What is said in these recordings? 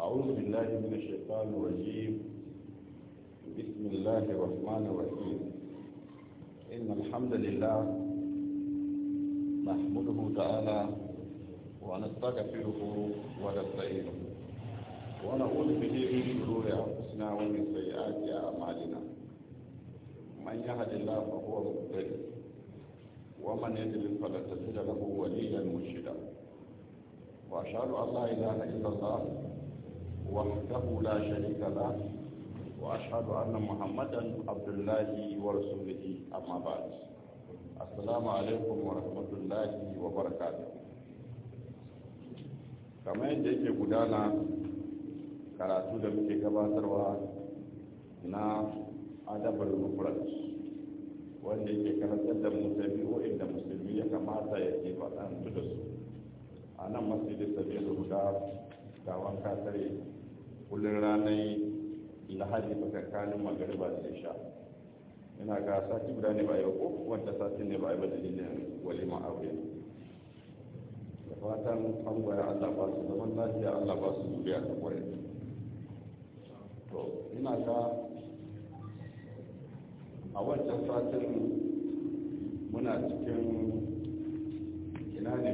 أعوذ بالله من الشيطان الرجيم بسم الله الرحمن الرحيم إن الحمد لله نحمده تعالى ونستغفره ونستعينه ونعوذ به من شرور أنفسنا ومن سيئات أعمالنا من يهد الله فهو مهتد ومن يضلل فلن تجد له وليا مرشدا وأشهد أن لا إله إلا الله وحده لا شريك له وأشهد أن محمدا عبد الله ورسوله أما بعد السلام عليكم ورحمة الله وبركاته kamar yadda yake gudana karatu da muke gabatarwa na adabar mufrad wanda yake karantar da mu tabi'o'in da musulmi ya kamata ya ke faɗantu da su a nan masjidin sabiru guda gawan katare kullum ranar lahadi tsakanin magariba da isha ina ga sati guda ne ba yau ko wanda sati ne ba yi ba dalilin walima aure da fatan an gwaya allah ba su zaman lafiya allah ba su zuriya ta kwarai to ina ga a wancan satin muna cikin ina ne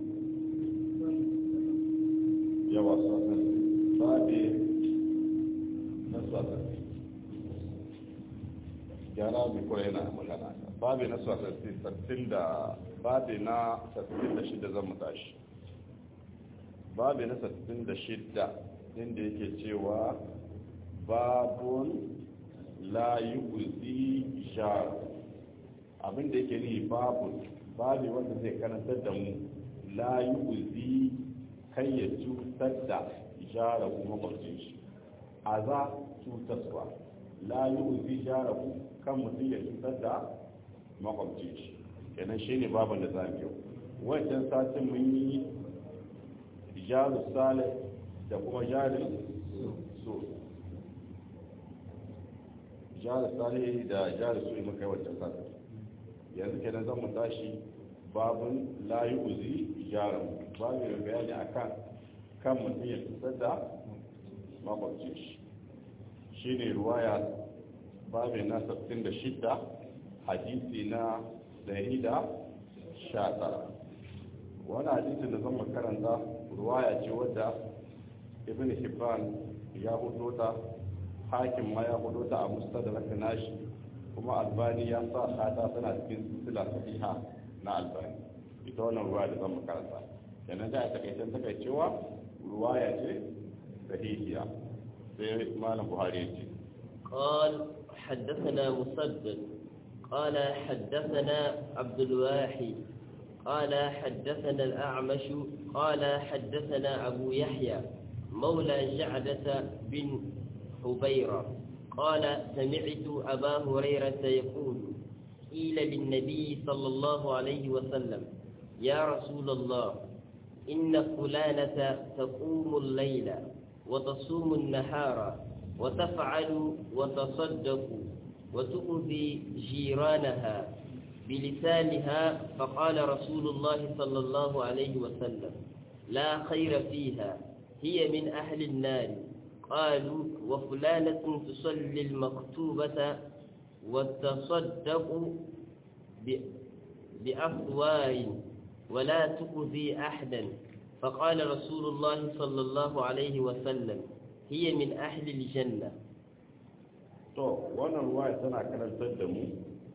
yawa satin babe na satin gyara mai kawai yana magana babe na satin da babe na satin da shida zan tashi babe na satin da shida inda yake cewa babun la yi uzi jar abinda yake ni babun babu wanda zai karantar da mu la yi uzi kai ya cutar da jara kuma kwamfin shi a za cutarwa la yi uzi jara ku kan mutum ya cutar da makwabcin shi kenan shi ne babin da zamu yau wancan satin mun yi jaru sale da kuma jarin so jihar sale da jihar su muka yi wancan sata yanzu kenan zan mu tashi babun layi uzi jihar babu mai bayani a kan kan mutum ya fitar da makwabcin shi shi ne ruwaya babu na 66 hadisi na 119 wani hadisin da zan makaranta ruwaya ce wadda ibn hibban ya hudo ta hakim ma ya hudu ta a mustadrak nashi kuma albani ya sa hada tana cikin silsila sahiha na albani ita wannan ruwa da zan makaranta kenan da a takaicen takaicewa ruwa ya ce sahihiya sai malam buhari ya ce قال حدثنا مسدد قال حدثنا عبد الواحد قال حدثنا الأعمش قال حدثنا أبو يحيى مولى جعدة بن حبيرة قال سمعت أبا هريرة يقول قيل للنبي صلى الله عليه وسلم يا رسول الله إن فلانة تقوم الليل وتصوم النهار وتفعل وتصدق وتؤذي جيرانها بلسانها فقال رسول الله صلى الله عليه وسلم لا خير فيها هي من أهل النار قالوا وفلانة تصلي المكتوبة وتصدق بأفوار ولا تؤذي أحدا فقال رسول الله صلى الله عليه وسلم هي من أهل الجنة to wannan ruwa tana karantar da mu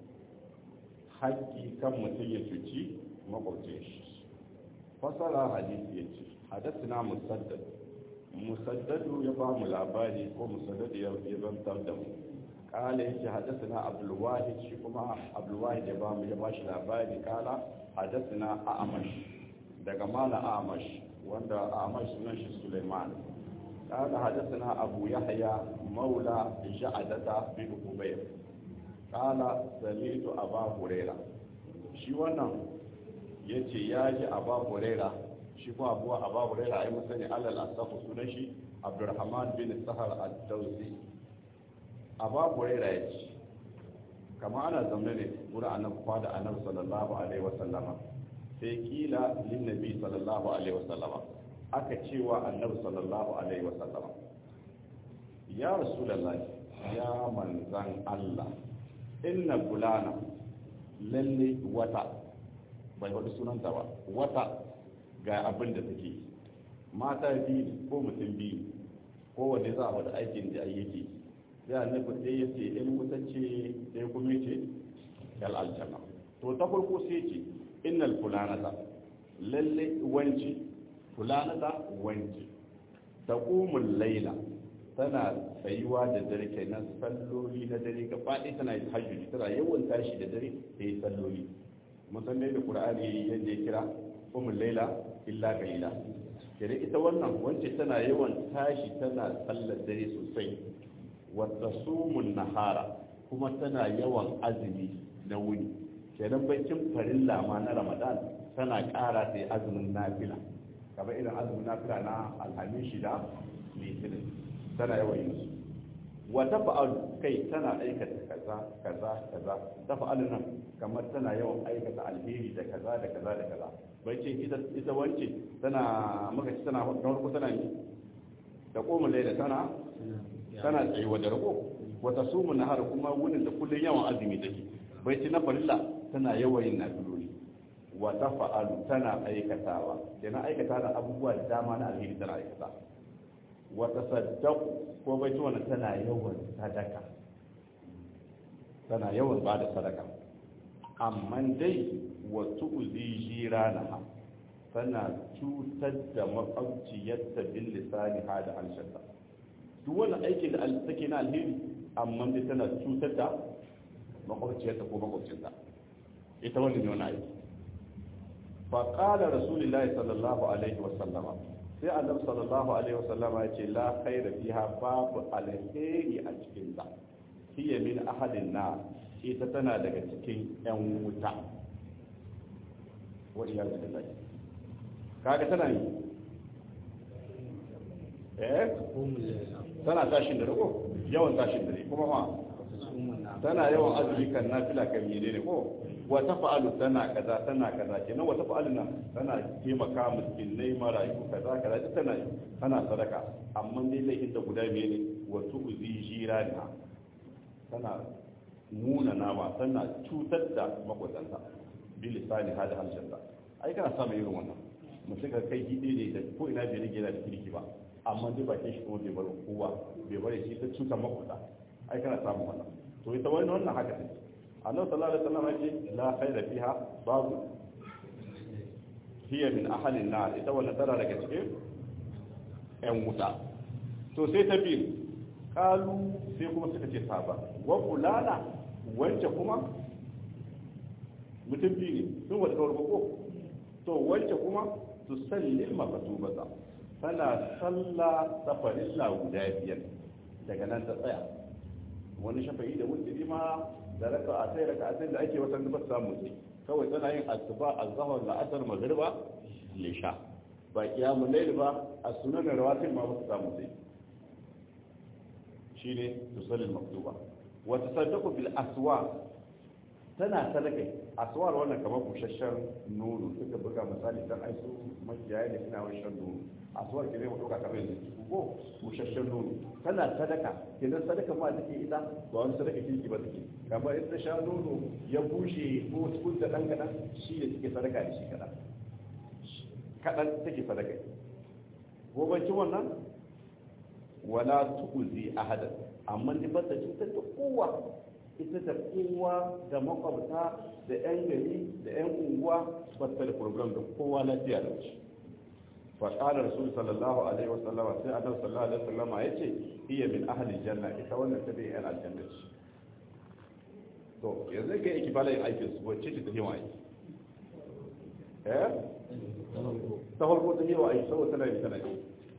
haƙƙi kan mutum ya cuci makwabcin shi fasara hadisi ya ce hadasina musaddad musaddadu ya ba mu labari ko musaddadu ya zantar da mu kala yake hadasina abdulwahid shi kuma abdulwahid ya ba mu ya ba shi labari kala hadasina a'amash daga mala a'amash wanda a'amash sunan shi suleiman kala hadasina abu yahya maula ja'adata bin ubayr kala sami'tu aba huraira shi wannan yace ya ji aba huraira shi kuma abuwa a babu raira a yi masani alal asafu sunan shi abdurrahman bin sahar al-dausi a babu raira ya ce kama ana zamne ne wurin annabi kwada annabi sallallahu alaihi wasallama sai kila lin nabi sallallahu alaihi wasallama aka cewa annabi sallallahu alaihi wasallam ya rasulullahi ya manzan Allah inna fulana lalle wata bai wata sunanta ba wata ga abin da take mata biyu ko mutum biyu ko wanda za a wada aikin da yake sai annabi sai ya ce in wuta ce sai kuma ce yal aljanna to ta farko sai ce innal fulanata lalle wanci fulanata wanci taqumul laila tana tsayuwa da dare kenan salloli na dare gaba ɗaya tana yin hajjuji tana yawan tashi da dare ta yi salloli musamman da qur'ani yadda ya kira umul laila illa qalila kenan ita wannan wance tana yawan tashi tana sallar dare sosai wata sumun nahara kuma tana yawan azumi na wuni kenan bakin farilla ma na ramadan tana ƙara sai azumin nafila kamar irin azumin nafila na alhamis shida litinin tana yawan yin su wata fa'alu kai tana aikata kaza kaza kaza ta fa'alu nan kamar tana yawan aikata alheri da kaza da kaza da kaza bai ce ita ita wance tana maka ci tana farko tana yi da koma laila tana tana tsayuwa da rako wata sumu nahar kuma wunin da kullun yawan azumi take bai ci na farilla tana yawan yin nafiloli wata fa'alu tana aikatawa kenan aikata da abubuwa da dama na alheri tana aikata wata saddaku ko bai ci wannan tana yawan sadaka tana yawan ba da sadaka amma dai wasu uzi jiranaha tana cutar da makwabciyarta bin lisani ha da halshensa duk wani aikin da take na alheri amma dai tana cutar da makwabciyarta ko makwabcinta ita wani ne wani aiki faƙalar rasulullahi sallallahu alaihi wasallama sai annabi sallallahu alaihi wasallama ya ce la khaira fiha babu alheri a cikin ta hiya min ahadin na ita tana daga cikin yan wuta wa iyyazu billahi kaga tana yi eh tana tashin da ko yawan tashin da kuma ma tana yawan azumi kan nafila kan menene ko wata fa'alu tana kaza tana kaza kenan wata fa'alu nan tana taimaka miskinai marayu kaza kaza duk tana tana sadaka amma dai laifin da guda biyu ne wato uzi jirana tana muna nama tana cutar da makwatanta bi lisani hada halshanta ai kana samun irin wannan mutum ka kai gidi ne da ko ina bai rage da kirki ba amma dai bakin shi kuma bai bar kowa bai bari shi ta cutar makwata ai kana samun wannan to ita wannan wannan haka take annabi sallallahu alaihi wasallam yace la khayra fiha babu hiya min ahli an-nar ita wannan tara daga cikin yan wuta to sai ta biyu kalu sai kuma suka ce saba wa fulana wance kuma mutum biyu ne sun wata kawar ko to wance kuma su sallil makatubata tana sallah safarilla guda biyar daga nan ta tsaya wani shafa'i da wuturi ma da raka a sai raka a sai da ake wata ba samu sai kawai tana yin asuba azhar la'asar magriba lisha ba kiyamun layl ba a sunan rawatib ma ba su samu sai shine tusallil maktuba wa tasaddaqu bil aswa tana sadaka aswar wannan kamar bushashshen nono suka buga misali dan ai su makiyaya ne suna wani shan nono aswar ke zai mu dauka kamar yanzu ko bushashshen nono tana sadaka kenan sadaka ma take ita ba wani sadaka kirki ba take kamar in ta sha nono ya bushe ko tukun da dan kadan shi ne take sadaka da shi kadan kadan take sadaka gobancin wannan wala tu'zi ahadan amma ni ba ta cutar da kowa ita da kowa da makwabta da 'yan gari da 'yan unguwa bata da program da kowa lafiya da shi faƙalar rasul sallallahu alaihi wasallam sai adam sallallahu alaihi wasallam ya ce iya min ahalin janna ita wannan ta bai yan aljanna ce to yanzu kai yake bala yin aikin su wacce ce ta yi wa aiki eh ta farko ta yi wa aiki saboda tana yi tana yi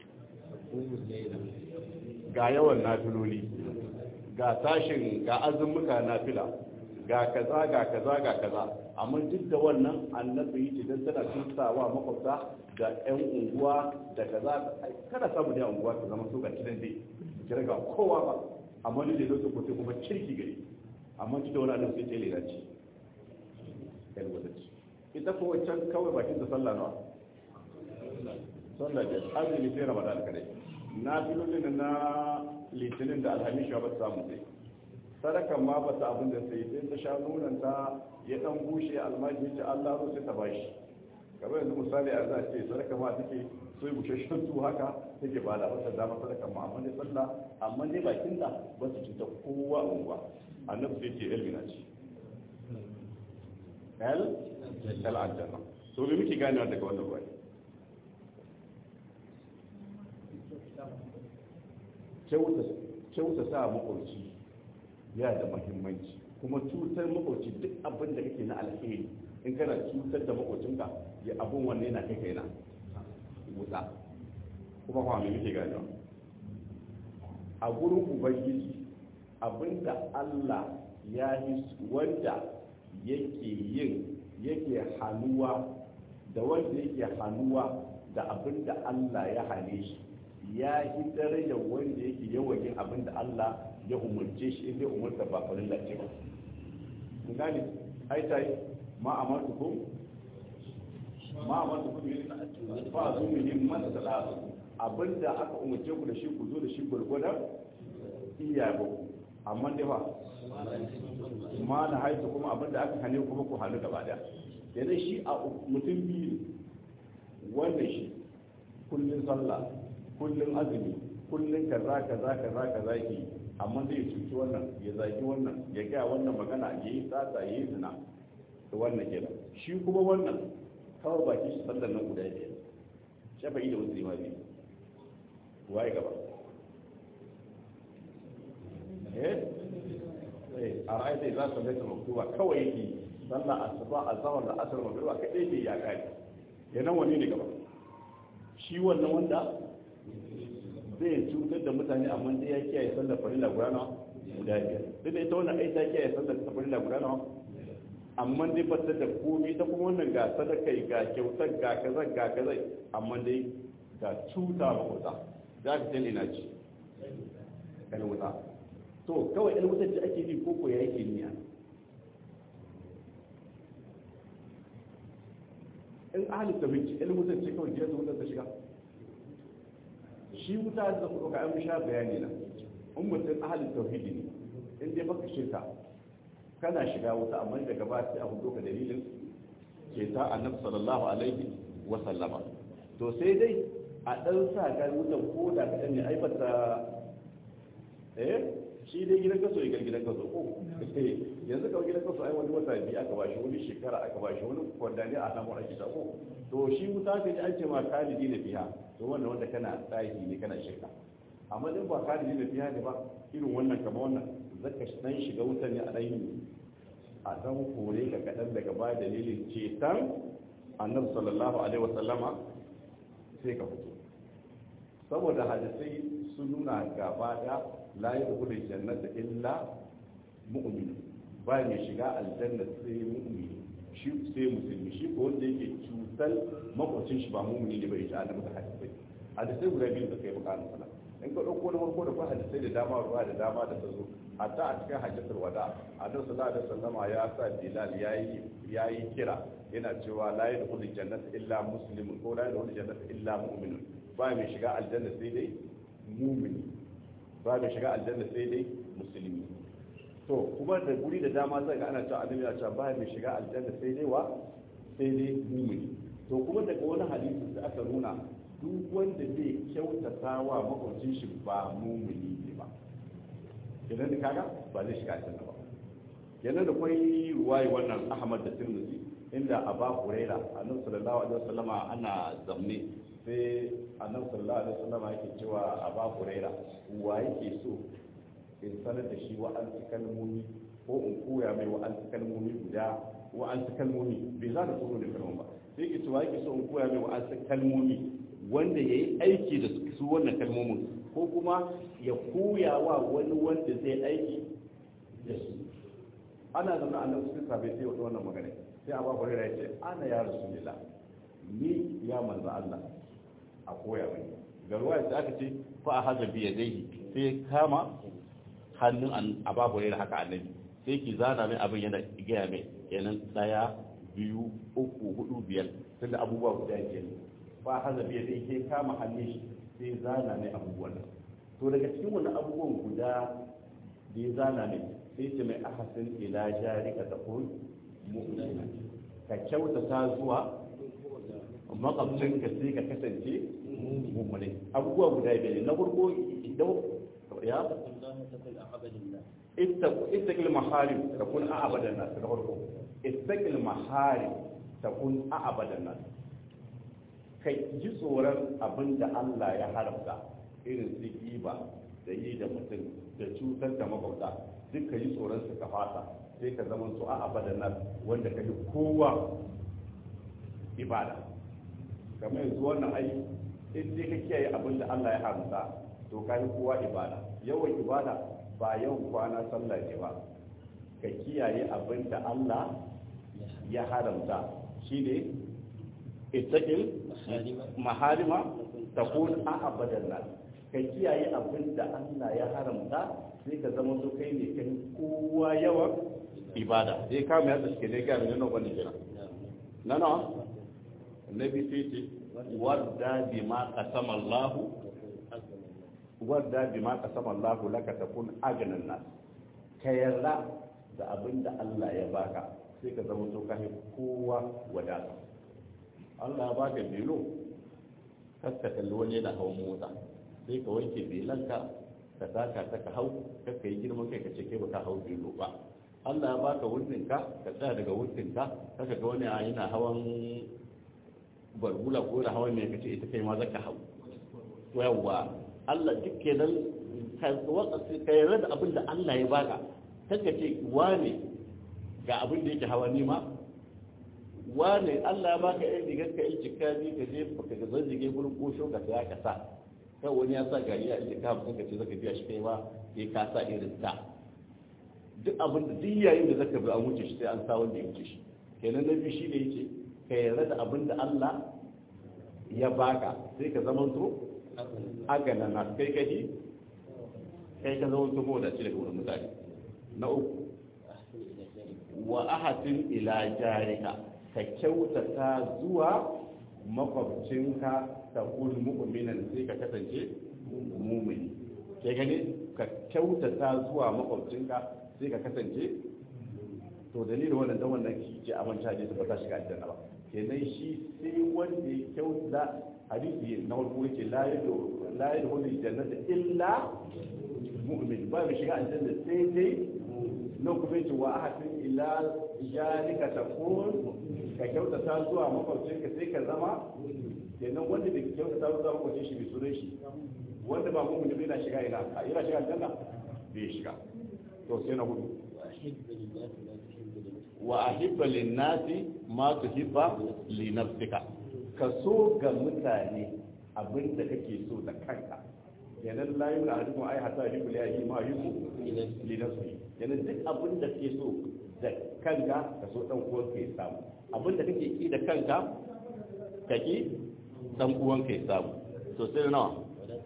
ga yawan nafiloli ga tashin ga azumuka na fila ga kaza ga kaza ga kaza amma duk da wannan annabi yi ce don tana tunsawa makwabta da yan unguwa da kaza kada samu da unguwa ta zama so ga kidan dai kira ga kowa ba amma ni da lokacin kote kuma kirki gari amma duk da wani annabi sai ce lera ce yan wadaci ita ko wancan kawai bakin da sallah nawa sallah da azumi sai ramadan kadai na filolin na litinin da alhamis ba ta samu sai sadakan ma ba ta abin da sai sai ta sha nunan ta ya dan bushe almaji ta Allah zo sai ta bashi kamar yanzu misali a za a ce sadaka ma take so yi bushashen su haka take ba da wata dama sadaka ma amma dai sallah amma dai bakin da ba su cuta kowa a unguwa annabi sai ce ilmi na ci el el aljanna so me muke ganewa daga wannan ruwa kyauta sa makwauci ya da mahimmanci kuma cutar makwauci duk abin da kake na alheri in kana cutar da makwacinka ya abin wanne yana kai kaina wuta kuma kuma me muke ganewa a gurin ubangiji abinda Allah ya yi wanda yake yin yake hannuwa da wanda yake hannuwa da abinda Allah ya hane shi ya yi darajar wanda yake yawan yin abinda Allah ya umarce shi inda umarta ba farin lafiya ba kun gane ai tai ma amartukum ma amartukum fa azumin man salatu abinda aka umarce ku da shi ku zo da shi gurgurdan iya ba amma dai ba ma na haifu kuma abinda aka hane kuma ku hannu gaba daya yanzu shi a mutum biyu wanda shi kullun sallah kullun azumi kullun kaza kaza kaza kaza ke amma zai cuci wannan ya zagi wannan ya gaya wannan magana ya yi tsatsa ya yi zina da wannan kenan shi kuma wannan kawai baki shi sallar nan guda biyar shafa'i da wasu limami waye gaba eh a ra'ayi zai za su zai ta maktuba kawai yake sallah asuba azhar da asr magriba kadai ke ya kai yanan wani ne gaba shi wannan wanda zai cutar da mutane amma dai ya kiyaye sallar farilla guda nawa guda biyar duk da ita wannan ai ta kiyaye sallar farilla guda nawa amma dai ba ta da komai ta kuma wannan ga sadaka ga kyautar ga kaza ga kaza amma dai ga cuta ba wuta za ka tani na ci kan wuta to kawai ɗan wutar da ake bi koko ya yake niyya in ahalin da binci ɗan wutar ce kawai jiya wutar ta shiga shi wuta da kuma ka an sha bayani na in mutum ahalin tauhidi ne in dai baka shirka kana shiga wuta amma daga ba sai a hudo ka dalilin ke ta annabi sallallahu alaihi wa sallama to sai dai a dan sa ga wutan ko da ka ne ai bata eh shi dai gidan kaso ya gidan kaso ko yanzu kawai gidan kaso ai wani wata biyu aka bashi wani shekara aka bashi wani kwandani a nan wani kita ko to shi wuta ka ji an ce ma kalidi na fiha to wannan wanda kana tsayi ne kana shirka amma in ba kalidi na fiha ne ba irin wannan kama wannan zaka dan shiga wutan ne a dan a dan kore ka kadan daga baya dalilin cetan annabi sallallahu alaihi wasallama sai ka fito saboda hadisai sun nuna gaba da la yadkhulu jannata illa mu'min ba mai shiga aljanna sai mu'mini shi sai musulmi shi ko wanda yake cutar makwacin shi ba mu'mini ne bai ta annabi da hadisai hadisai guda biyu da kai bukatun sana in ka dauko na farko da kuma hadisai da dama ruwa da dama da ta zo hatta a cikin hajjatul wada annabi sallallahu alaihi wasallama ya sa bilal yayi yayi kira yana cewa la yadkhulu jannata illa muslimun ko la yadkhulu jannata illa mu'minun ba mai shiga aljanna sai dai mu'mini ba mai shiga aljanna sai dai musulmi to kuma da guri da dama sai ga ana cewa annabi ya ce ba mai shiga aljanna sai dai wa sai dai mu'mini to kuma daga wani hadisi da aka nuna duk wanda zai kyautata wa makwabcin shi ba mu'mini ne ba idan da kaga ba zai shiga aljanna ba yana da kwai ruwayi wannan ahmad da tirmidhi inda aba huraira annabi sallallahu alaihi wasallama ana zamne sai annabi sallallahu alaihi wasallama yake cewa aba huraira wa yake so in sanar da shi wa'ansu kalmomi ko in koya mai wa'ansu kalmomi guda wa'ansu kalmomi bai za da tsoro da kalmomi ba sai ke cewa yake so in koya mai wa'ansu kalmomi wanda ya yi aiki da su wannan kalmomin ko kuma ya koya wa wani wanda zai aiki da su ana zama a nan sun sabai sai wata wannan magana sai abu hurairu ya ce ana ya rasulullah ni ya manzo Allah a koya mai ga ruwa da aka ce fa a haza biya dai sai kama hannun abu hurairu haka annabi sai ki zana mai abin yana gaya mai kenan daya biyu uku hudu biyar tunda abubuwa guda biyar ba haza biya da ke kama hannun shi sai zana ne abubuwan to daga cikin wani abubuwan guda da ya zana ne sai ce mai ahasin ila jarika ta kun mu'mina ka kyautata zuwa makwabcinka sai ka kasance mummune abubuwa guda biyar na farko idan ya ittaqil maharim takun a'badan nas na farko ittaqil maharim takun a'badan nas kai ji tsoron abinda Allah ya haramta irin su giba da yi da mutum da cutar da makwabta duk ka yi tsoron su ka fata sai ka zama su a'badan nas wanda ka yi kowa ibada kamar yanzu wannan ai in dai ka kiyaye abin da Allah ya haramta to ka yi kowa ibada yawan ibada ba yawan kwana sallah ne ba ka kiyaye abin da Allah ya haramta shine ittaqil maharima takun a abadan nas ka kiyaye abin da Allah ya haramta sai ka zama so kai ne kan kowa yawan ibada sai ka mai yadda shi ne ga nan wannan kira nana annabi sai ce wadda bima qasama Allah wadda bima qasama Allah laka takun agnan nas ka yarda da abin da Allah ya baka sai ka zama to kai kowa wadata Allah ya baka bilo kaska kalli wani yana hawan mota sai ka wanke belanka ka taka ta ka hau kakka yi girman kai ka ce kai baka hau bilo ba Allah ya baka wurinka ka tsaya daga wurinka kaka ga wani yana hawan barbula ko da hawan mai kace ita kai ma zaka hau yawa Allah duk kenan ka yarda da abin da Allah ya baka kaka ce wane ga abin da yake hawa nima wane Allah ya baka yan digar ka yi cikari ka je ka ga zanzige gurin kosho ka saya ka sa kai wani ya sa gari ya ita ka hamsin ka ce zaka biya shi kai ma sai ka sa irin ta duk abin da duk yayin da zaka bi an wuce shi sai an sa wanda ya wuce shi kenan na biyu shi ne yake ka yarda da abin da Allah ya baka sai ka zama to agana na kai kaji kai ka zama to da shi daga wurin mutane na uku wa ahatin ila jarika ka kyautata zuwa makwabcinka ta kun mu'minan sai ka kasance mumini ke gani ka kyautata zuwa makwabcinka sai ka kasance to dalilin wannan dan wannan ki ce amanta ne ta bata shiga aljanna ba kenan shi sai wanda ya kyauta hadisi na farko yake la yadu la yadu jannata illa mu'min ba mai shiga aljanna sai dai nan kuma yace wa ahadin ila jalika takun ka kyautata zuwa makwabcinka sai ka zama kenan wanda da kyautata zuwa makwabcin shi bai sunan shi wanda ba mu mutum yana shiga ina a ina shiga aljanna bai shiga to sai na hudu wa ahibba linnasi ma tuhibba li nafsika ka so ga mutane abin da kake so da kanka yanan la yuna hadikum ai hatta yuhibbu li ahi ma yuhibbu li nafsihi yanan duk abin da kake so da kanka ka so dan uwan ka ya samu abin da kake ki da kanka ka ki dan uwan ka ya samu to sai nawa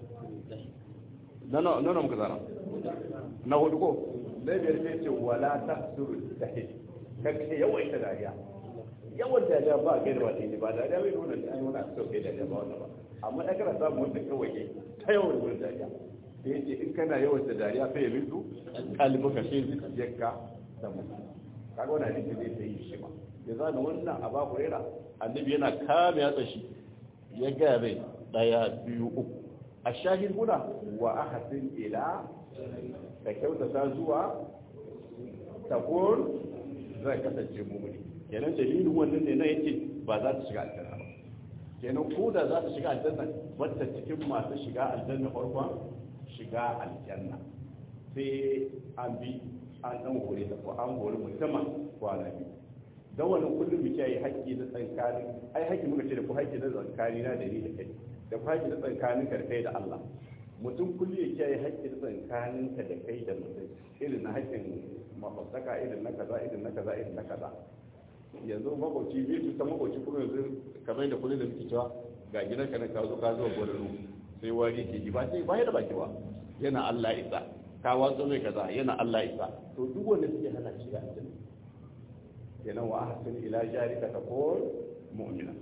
na na na muka zana na hudu ko na biyar sai ce wala tasuru tahid kake yawaita dariya yawan dariya ba kai da ba ne ba dariya bai nuna da an wani aka sauke dariya ba wannan ba amma ya kana samun wanda kawai ta yawan wurin dariya da yace in kana yawan da dariya sai ya rindu kalbi ka shi yakka da mutum kaga wannan hadisi zai sai shi ma ya zana wannan a babu rera annabi yana kame yatsa shi ya ga bai daya biyu uku a shahid guda wa ahadin ila ka kyautata zuwa takon zai kasance mumuni kenan dalilin wannan ne na yake ba za ta shiga aljanna ba kenan ko da za ta shiga aljanna wata cikin masu shiga aljanna farkon shiga aljanna sai an bi an dan hore ta ko an hore musamman kwana biyu don wannan kullum mu kiyaye haƙƙi na tsankani ai haƙƙi muka ce da ku haƙƙi na tsankani na da ni da kai da ku haƙƙi na tsankanin ka da kai da Allah mutum kullum ya kiyaye haƙƙi na tsankanin ka da kai da mutum irin na haƙƙin makwabtaka irin na kaza irin na kaza irin na kaza yanzu makwabci biyu su ta makwabci kuma yanzu kamar da kullum da muke cewa ga gidan ka na ka zo ka zo gwararru sai wani ke ji ba sai ba da baki ba yana Allah isa ka watsa mai kaza yana Allah isa to duk wanda suke hana shiga aljanna kenan wa ahsin ila jarika takun mu'mina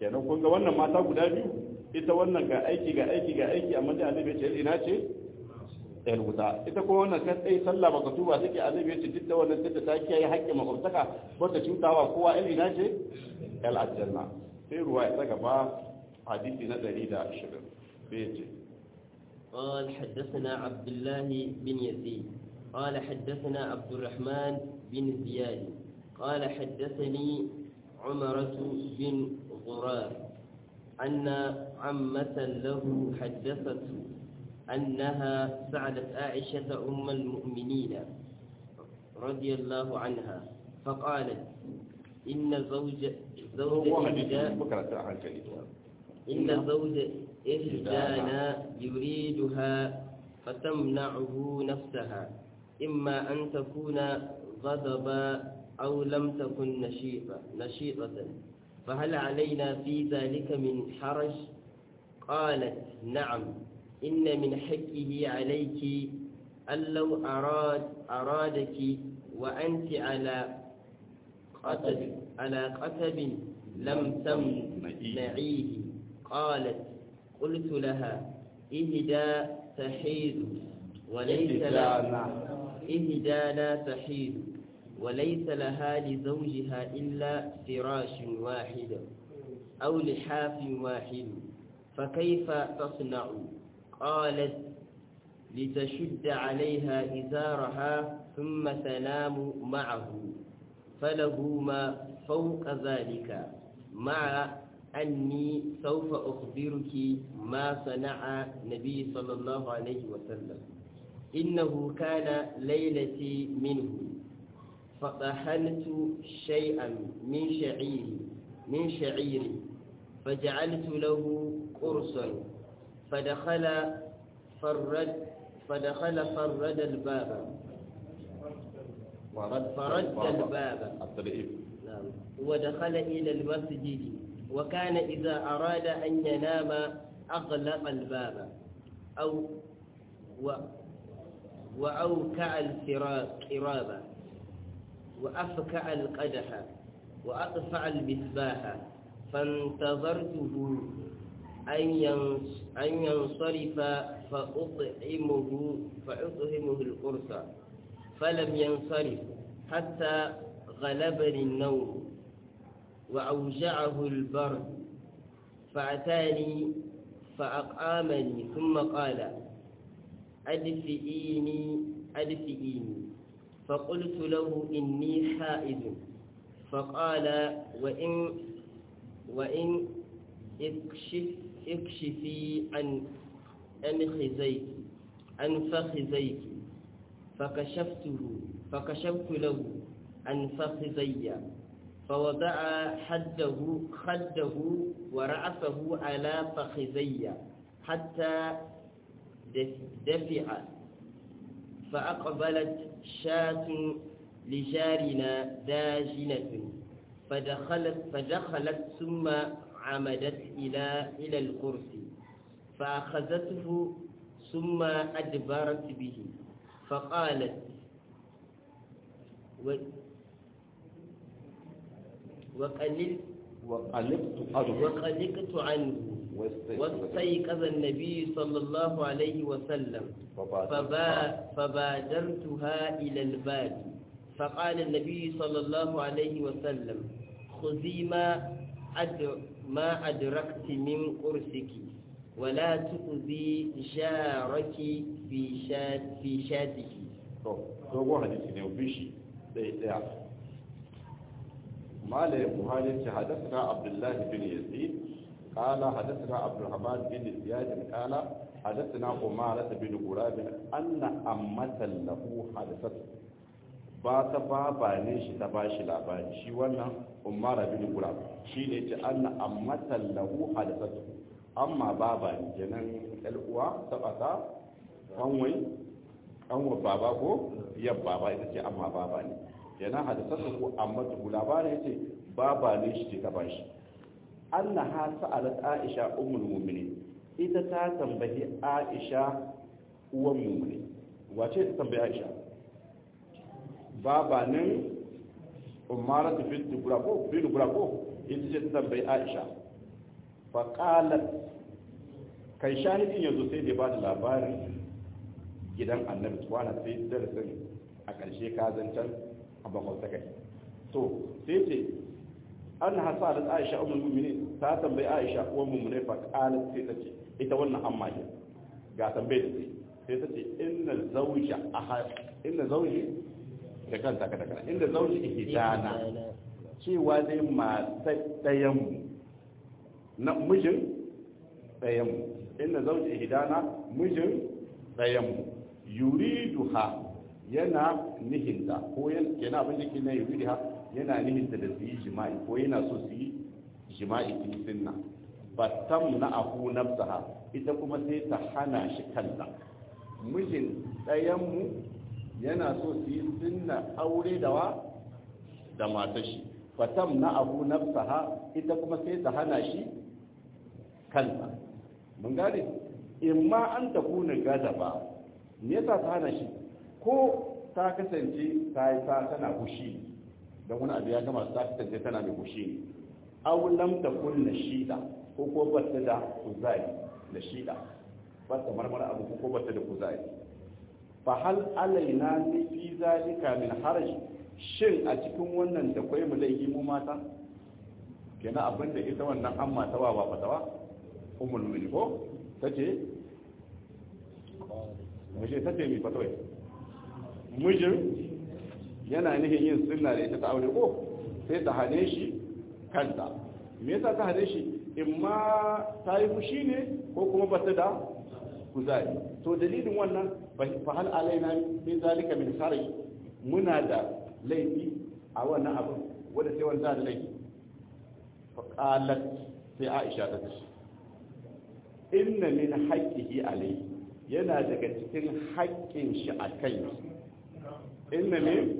kenan kun ga wannan mata guda biyu ita wannan ga aiki ga aiki ga aiki amma da annabi ya ce ina ce ɗan wuta ita kuma wannan kan tsaye sallah baka tuba take annabi ya ce duk da wannan tunda ta kiyaye haƙƙin makwabtaka ba ta cutawa kowa ɗan ina ce ɗan aljanna sai ruwa ya tsaga ba hadisi na ɗari da ashirin sai ya ce قال حدثنا عبد الله بن يزيد قال حدثنا عبد الرحمن بن زياد قال حدثني عمرة بن غرار أن عمة له حدثته أنها سألت عائشة أم المؤمنين رضي الله عنها فقالت إن زوج زوج هو إحدى hadisi bukara ta hankali إن زوج إحدانا يريدها فتمنعه نفسها إما أن تكون غضبا أو لم تكن نشيطة نشيطة فهل علينا في ذلك من حرج قالت نعم إن من حقه عليك أن لو أراد أرادك وأنت على قتب على قتب لم تمنعيه قالت قلت لها إهدى تحيد وليس لها إهدانا تحيد وليس لها لزوجها إلا فراش واحد أو لحاف واحد فكيف تصنع قالت لتشد عليها إزارها ثم تنام معه فله ما فوق ذلك مع أني سوف أخبرك ما صنع النبي صلى الله عليه وسلم إنه كان ليلتي منه فطحنت شيئا من شعير من شعير فجعلت له قرصا فدخل فرد فدخل فرد الباب فرد الباب الترئيب نعم ودخل إلى المسجد وكان إذا أراد أن ينام أغلق الباب أو و وأوكع القراب وأفكع القدح وأطفع المصباح فانتظرته أن ينص- أن ينصرف فأطعمه فأطعمه القرص فلم ينصرف حتى غلبني النوم وأوجعه البرد فأتاني فأقامني ثم قال أدفئيني أدفئيني فقلت له إني حائض فقال وإن وإن اكشف اكشفي عن عن خزيك عن فخذيك فكشفته فكشفت له عن فخذي فوضع حده خده ورأسه على فخذي حتى دفع فأقبلت شاة لجارنا داجنة فدخلت فدخلت ثم عمدت إلى إلى الكرسي فأخذته ثم أدبرت به فقالت و وقللت وقلبت أرض وقلقت عنه واستيقظ النبي صلى الله عليه وسلم فبا فبادرتها إلى الباب فقال النبي صلى الله عليه وسلم خذي ما أد ما أدركت من قرصك ولا تؤذي جارك في شات في شاتك to dogon hadisi ne bishi ɗaya ɗaya malayin buhari ce hadasana abdullahi bin yazid kala hadasana abdulrahman bin ziyad kala hadasana umara bin gurab anna ammatan lahu hadasat ba ta baba ne shi ta bashi labari shi wannan umara bin gurab shi ne ce anna ammatan lahu hadasat amma baba ne kenan ɗan uwa ta ɓata kanwai kanwa baba ko yan baba ita ce amma baba ne yana hadisarsa ko amma tuku labarin ya ce baba ne shi ce ta bashi anna ha sa'alat aisha ummul mu'minin ita ta tambayi aisha uwan mu'mini wace ta tambayi aisha baba ne umara ta fi dubura ko fi dubura ko ita ce ta tambayi aisha faƙalar kai shahidin yanzu sai da ba da labarin gidan annabi tuwana sai darasin a ƙarshe kazancan a bakwai sakai to sai ce an hasa da aisha umar mummuni ta tambayi aisha uwar mummuni faƙalar sai ta ce ita wannan amma ne ga tambayi da sai sai ta ce inna zauja a inna zauji da kanta ka daga inda zauji ihdana cewa dai matar ɗayanmu na mijin ɗayanmu inda zauji ihdana mijin ɗayanmu yuridu ha yana nihinta ko yana abin da ke na yuridu ha yana nihinta da su yi jima'i ko yana so su yi jima'i su yi sinna battam na ahu nafsaha ita kuma sai ta hana shi kanta mijin ɗayanmu yana so su yi sinna aure da wa da matashi fatam na abu nafsaha ita kuma sai ta hana shi kanta mun gane in ma an ta kuna gada ba me yasa ta hana shi ko ta kasance ta yi ta tana hushi don wani abu ya gama ta kasance tana mai hushi ne aw lam takun nashida ko ko bata da kuzari da shida bata marmara abu ko bata da kuzari fa hal alaina ni fi zalika min haraj shin a cikin wannan da kwai mu laifi mu mata kenan abin da ita wannan an mata wa ba fatawa ummul mu'minin ko tace mace tace mi fatawai mijin yana nihin yin sunna da ita ta aure ko sai ta hane shi kanta me yasa ta hane shi in ma ta yi fushi ne ko kuma ba ta da kuzari to dalilin wannan fa hal alaina min zalika min sarai muna da laifi a wannan abin wanda sai wanda da laifi fa qalat sai Aisha ta ce inna min haqqihi alayhi yana daga cikin haƙƙin shi a kai inna min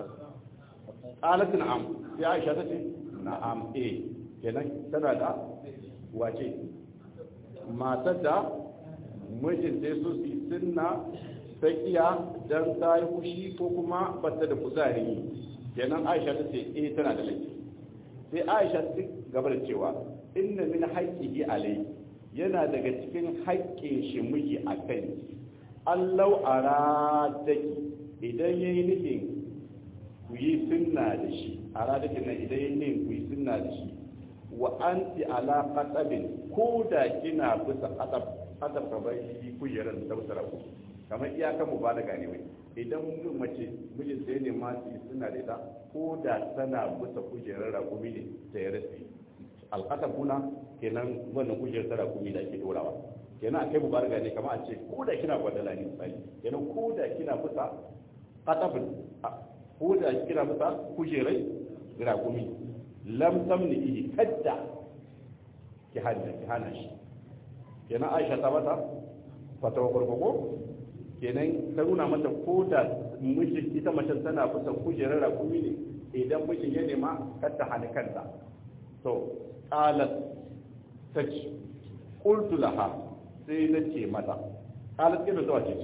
qalat na'am sai Aisha ta ce na'am eh kenan tana da wace matar da mijin sai su su sunna sakiya dan ta yi fushi ko kuma bata da kuzari kenan Aisha ta ce eh tana da laifi sai Aisha ta gaba da cewa inna min haqqihi alai yana daga cikin haƙƙin shi miji a kai allau aradaki idan yayi nufin ku yi sunna da shi aradaki nan idan yayi nufin ku yi sunna da shi wa anti ala qatabin ko da kina bisa qatab qatab ka bai kujerar da usara ku kamar iyaka mu ba da gane wai idan mutum mace mijin sai ne ma su suna da ita ko da tana bisa kujerar rakumi ne ta ya rasi alqatab kuna kenan wannan kujerar ta rakumi da ake dorawa kenan akai mubaraka ne kamar a ce ko da kina gwadala ne misali kenan ko da kina bisa qatabin ko da kina bisa kujerai rakumi lam tamni kadda ki hana ki hana shi kenan Aisha ta mata fatawa gurgugo kenan ta nuna mata ko da mijin ita mace tana kusa kujerar rakumi ne idan mijin ya nema kar ta hana kanta to qalat tace qultu laha sai na ce mata qalat kina zuwa ce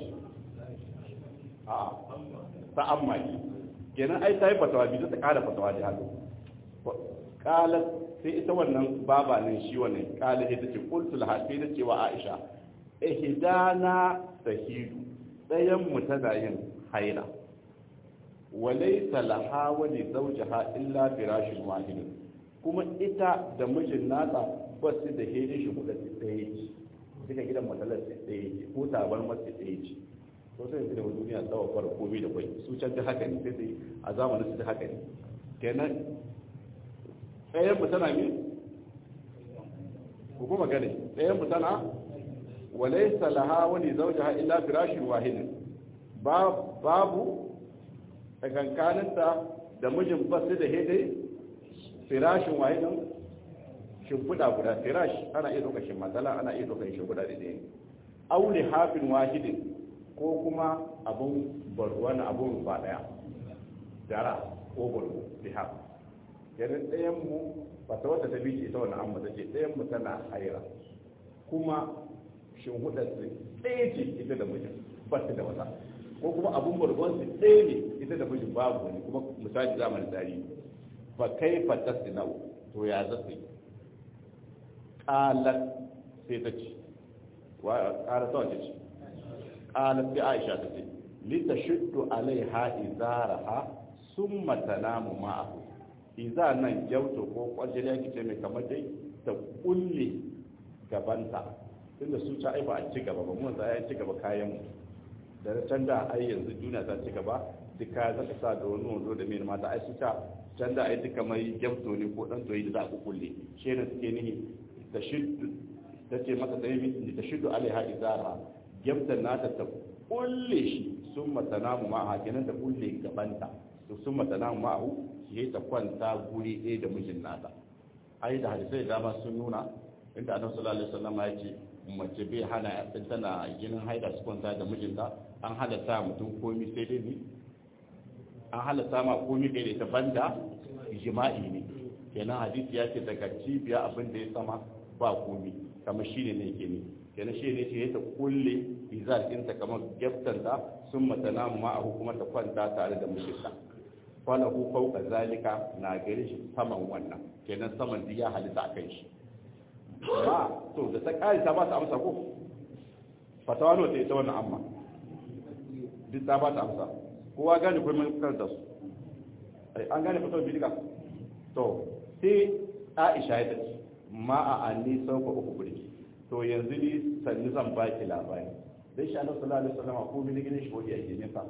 a ta amma kenan ai ta yi fatawa bi ta kara fatawa da hannu qalat sai ita wannan baba nan shi wannan qalat ita ce qultu laha sai na ce wa Aisha ihdana sahidu dayan mu tana yin haila walaysa laha wa li zawjiha illa firashun wahid kuma ita da mijin nata ba su da hede shi guda ɗaya ce duka gidan matsalar su ɗaya ce ko tabar masu ɗaya ce to sai yanzu da duniya tsawa fara komai da kwai su can ta haka ne sai sai a zamanin su ta haka ne kenan ɗayan mu tana me ku kuma gane ɗayan mu tana وليس لها ولزوجها إلا فراش واحد babu tsakankaninta da mijin basu da hede firashin wahidin shimfiɗa guda firash ana iya ɗaukar matsala ana iya ɗaukar shimfiɗa da ɗaya aule hafin wahidin ko kuma abun barwa na abun ba ɗaya dara ko barwa lihaf yanin ɗayan mu ba ta wata ta biki ita wani amma ta ce ɗayan mu tana haira kuma shinhudar su ɗaya ce ita da mijin ba su da wata ko kuma abun bargon su ɗaya ne ita da mijin babu wani kuma misali zamanin tarihi ba kai fatas da nau to ya zasu yi qalat sai ta ce wa qalat ta ce qalat sai Aisha ta ce li tashuddu alaiha izaraha summa tanamu ma'ahu iza nan gyauto ko kwajiriya kice mai kamar dai ta kulle gabanta tunda su ta aiba a ci gaba ba mu ya ci gaba kayan mu da can da ai yanzu duniya ta ci gaba duka za ka sa da wani wando da mai mata ai su ta can da ai duka mai gyauto ne ko dan toyi da za ku kulle shi ne suke nihi ta shiddu ta ce mata da yi ta shiddu alaiha izara gyautan nata ta kulle shi sun matana mu ma'a kenan ta kulle gabanta to sun matana mu ma'ahu shi ta kwanta guri ɗaya da mijin nata ai da hadisai da dama sun nuna inda annabi sallallahu alaihi wasallam ya ce mace bai hana in tana ginin haida su kwanta da mijinta an halatta mutum komi sai dai ni an halatta ma komi kai da ita banda jima'i ne kenan hadisi ya ce daga cibiya abin da ya sama ba komi kamar shi ne ne ke ne kenan shi ne ce ta kulle izar ɗinta kamar geftanta sun mata namu ma a hukumar ta kwanta tare da mijinta falahu fauka zalika na gare shi saman wannan kenan saman duk ya halitta a kan shi ba to da ta kare ta ba ta amsa ko fatawa ne ta ita wannan amma duk ta ba ta amsa kowa gane kuma mun karanta su an gane fatawa bidika to sai Aisha ya ce ma a anni sauka uku burki to yanzu ni sanni zan baki labari dai shi Allah sallallahu alaihi wasallam ko mini gine shi ko yake ne fa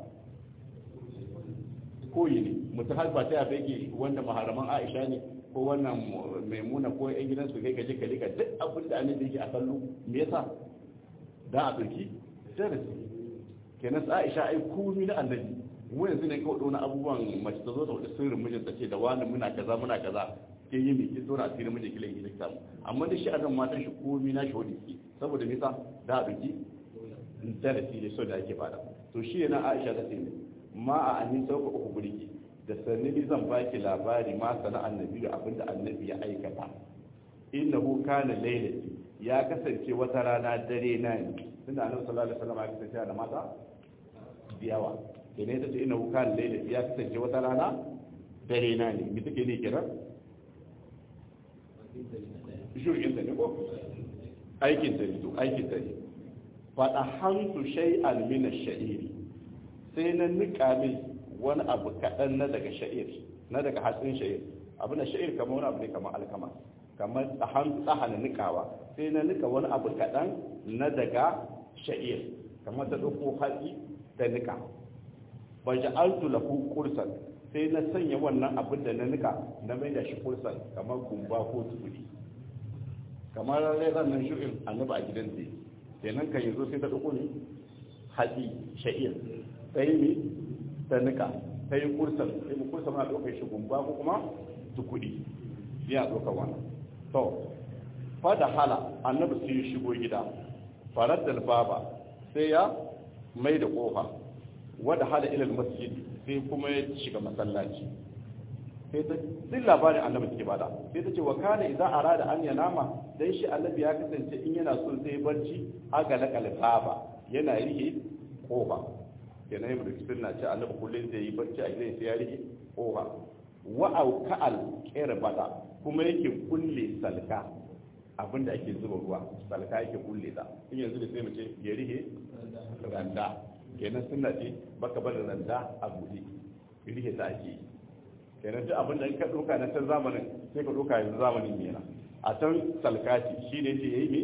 koyi ne mutum har ba ta yafe yake wanda maharaman Aisha ne ko wannan maimuna ko yan gidan su kai ka je ka lika duk abin da annabi yake a kallo me yasa da a dauki darasi kenan sa Aisha ai komai na annabi mu yanzu ne kawai dona abubuwan mace ta zo ta wada sirrin mijinta ce da wani muna kaza muna kaza ke yi mai ki tsora asirin mijin kilan gidan ta amma da shi adam matan shi komai na shi wani ke saboda me yasa da a dauki darasi ne so da ake fada to shi yana Aisha ta ce ma a annin sauka uku burki da sanni zan baki labari ma sana annabi da abinda annabi ya aikata innahu kana lailati ya kasance wata rana dare na ne tunda annabi sallallahu alaihi wasallam ya kasance da mata biyawa kene ta ce innahu kana lailati ya kasance wata rana dare na ne me take ne kira shurgin ta ne ko aikin ta ne to aikin ta ne fa dahantu shay'an min ash-sha'iri sai na nika min wani abu kaɗan na daga sha'ir na daga hatsin sha'ir abu na sha'ir kamar wani abu ne kamar alkama kamar tsahan tsahana nikawa sai na nika wani abu kaɗan na daga sha'ir kamar ta ɗauko hatsi ta nika ba ja'altu lahu kursan sai na sanya wannan abin da na nika na mai da shi kursan kamar gumba ko tukuri kamar rai nan shirin annabi a gidan zai kenan kan yanzu sai ta ɗauko ne hatsi sha'ir ta yi mi ta nika ta yi kursan ta yi kursan na ɗaukar shi gumba ko kuma tukudi ya ɗaukar wannan to fada hala annabi sai ya shigo gida farar da baba sai ya mai da ƙofa wada hala ilal masjid sai kuma ya shiga masallaci sai ta duk labarin annabi take bada sai ta ce wa kana idza arada an yanama dan shi annabi ya kasance in yana so sai barci aga lakal baba yana rihe ƙofa kenan yau da kitin na ce annabi kullum zai yi barci a gidan sai ya rike kofa wa auka'al bada kuma yake kulle salka abinda ake zuba ruwa salka yake kulle ta in yanzu da sai mu ce ya rike randa kenan sunna ce baka bar randa a buɗe rike ta ake yi kenan duk abinda in ka ɗauka na can zamanin sai ka ɗauka yanzu zamanin yana a can salka ce shi ne ce ya yi me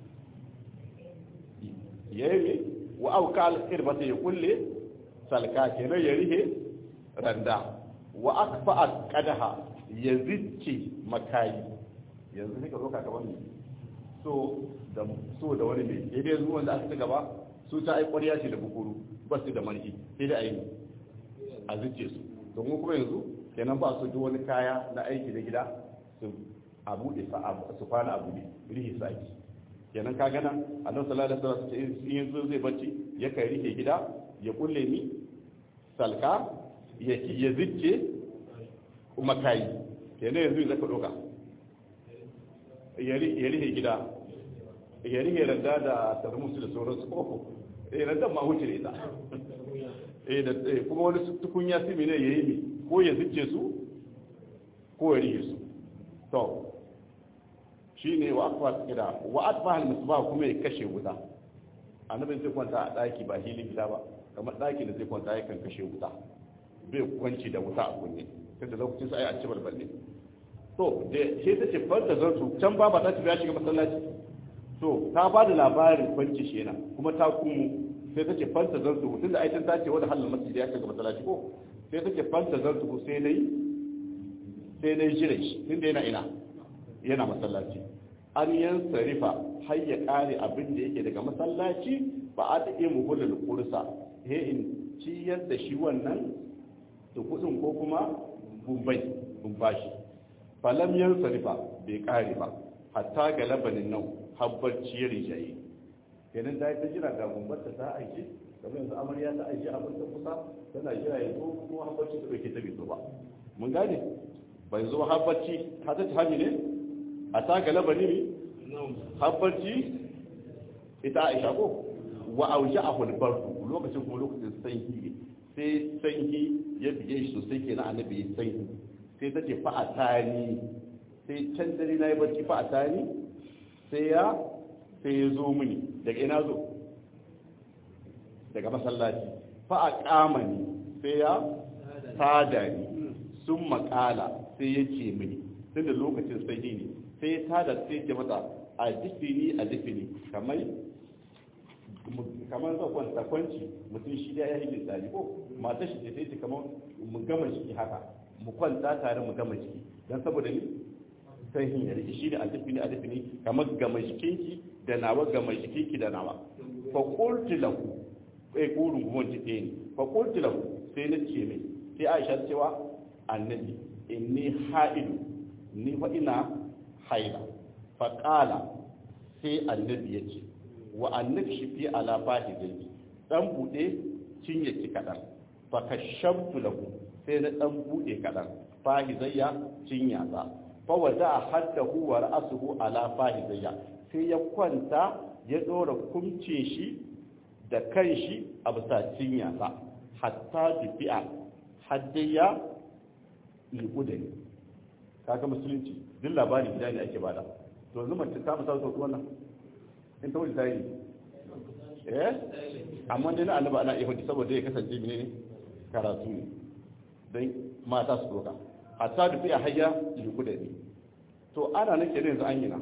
ya yi me wa auka alƙirbata ya kulle salka kenan ya rihe randa wa akfa alqadaha ya zicce makayi yanzu ne ka zo ka gaban so da so da wani ne sai dai zuwan da aka ci gaba su ta ai ƙwarya ce da bukuru ba su da marki sai da ayi a zicce su to mu kuma yanzu kenan ba su duk wani kaya na aiki da gida su a buɗe su kwana a buɗe rihi saki kenan ka gana annabi sallallahu alaihi wasallam in yanzu zai bacci ya kai rike gida ya kulle ni salka ya ki ya zicce kuma kai kenan yanzu zaka doka ya rike gida ya rike randa da tarmusu da sauransu ko eh randa ma wuce ne ta eh da kuma wani tukunya simi ne yayi mi ko ya zicce su ko ya rike su to shine wa akwa kira wa atfa al misbah kuma ya kashe wuta annabin zai kwanta a daki ba hilin gida ba kamar daki da zai kwanta yakan kashe wuta bai kwanci da wuta a kunne tunda lokacin sai a ci balballe to da sai ta ce farta zartu can ba ba ta tafi ya shiga masallaci to ta ba da labarin kwanci shi yana kuma ta kumu sai ta ce farta zartu tunda aikin ta ce wanda halin masjidi ya shiga masallaci ko sai ta ce farta zartu sai nayi sai nayi jira shi tunda yana ina yana masallaci an yan sarifa har ya kare abin da yake daga masallaci ba a ta iya muhulul kursa he in ciyar da shi wannan da kudin ko kuma bumbai bumbashi falam yan sarifa bai kare ba hatta ga labanin nan habbar ciyar jayi kenan da ta jira ga bumbarta ta aiki kamar yanzu amarya ta aiki abin ta kusa tana jira ya zo kuma habbarci ta dauke ta bai zo ba mun gane bai zo habbarci ta ta hami ne a ta ga labani ne habbarci ita aisha ko wa auja a hulbar lokacin kuma lokacin sanyi sai sanyi ya bige shi sosai kenan annabi ya sanyi sai ta ce fa'atani sai can dare na yi barci fa'atani sai ya sai ya zo mini daga ina zo daga masallaci fa'a kamani sai ya tada ni sun makala sai ya ce mini tun da lokacin sanyi ne sai ya tada sai ya mata a difini a difini kamar kamar zan kwanta kwanci mutum shi da ya yi misali ko mata shi sai ce kamar mu gama jiki haka mu kwanta tare mu gama jiki don saboda ni sai hin ya rike shi ne alifi ne alifi ne kamar gama jikinki da nawa gama jikinki da nawa fa qultu lahu eh kurun gumon jike ne fa qultu lahu sai na ce mai sai Aisha cewa annabi inni haidu ni fa ina haila fa qala sai annabi ya ce wa annabi shi fi ala fahidai dan bude cinye ki kadan fa kashamtu lahu sai na dan bude kadan fahidayya cinya sa fa wada haddahu wa ra'suhu ala fahidayya sai ya kwanta ya dora kumcin shi da kanshi a bisa cinya sa hatta bi'a haddaya libudani kaga musulunci duk labari gida ne ake bada to yanzu mace ta musa sauki wannan in ta wuce ta yi eh amma dai na annaba ana iya hudu saboda ya kasance ne karatu ne don mata su doka hatta da fiye hayya liku da ni to ana nake ne yanzu an yi na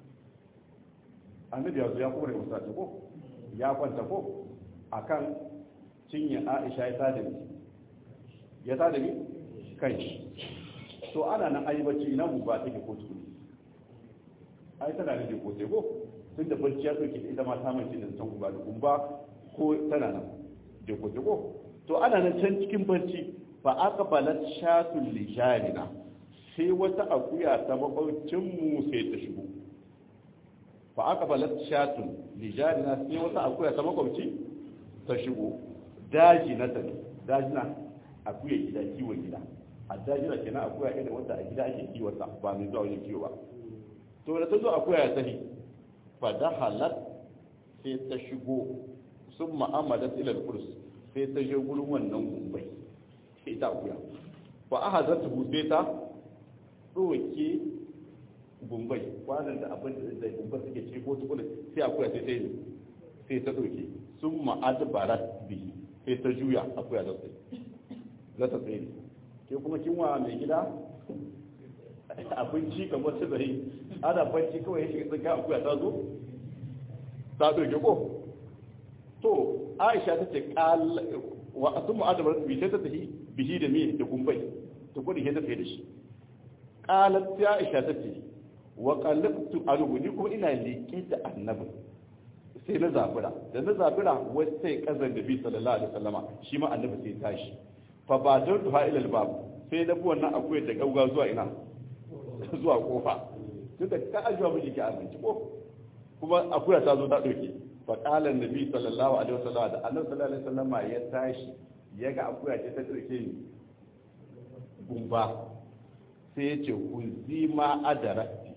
annabi ya zo ya kore musa ko ya kwanta ko akan cinye aisha ya tada ni ya tada ni kan shi to ana nan ayi bacci ina mu ba take ko tukuni ai tana da ko ko tun da barci ya soke ita ma ta mace da san guba da gumba ko tana nan da ko ko to ana nan can cikin barci fa aka balat shatul lijarina sai wata akuya ta makwabcin mu sai ta shigo fa aka balat shatul lijarina sai wata akuya ta makwabci ta shigo daji na ta daji na akuya gida kiwon gida a daji na kenan akuya irin wanda a gida ake kiwata ba mai zuwa wajen kiwo ba to da ta zo akuya ya tafi fadahalat sai ta shigo sun ma'amalat ilal kurs sai ta je gurin wannan gumbai sai ta akuya fa aha za ta sai ta ɗoke gumbai kwanan da abin da zai gumba suke ci ko tukuna sai akuya sai ta yi sai ta ɗoke sun ma'adbarat bihi sai ta juya akuya za ta za ta tsaye ke kuma kinwa mai gida abinci kamar su zai ana banci kawai ya shiga tsinka akuya ta zo ta ɗauke ko to aisha ta ce wa sun mu'adabar bi sai ta tafi bihi da mi da kumbai ta gudu ke ta tafi da shi ƙalar ta aisha ta ce wa ƙalibtu alubu ni kuma ina leƙe da annabi sai na zabura da na zabura wasu sai kazan da bi sallallahu alaihi wasallama shi ma annabi sai tashi fa ba don duha ilal babu sai na bi wannan akuyar da gauga zuwa ina zuwa kofa tunda ka ajiwa miji ki abinci ko kuma akuya ta zo ta doke fa qala annabi sallallahu alaihi wasallam da annabi sallallahu alaihi wasallam ya tashi ya ga akuya ce ta doke ni gumba sai ya ce ku zima adarati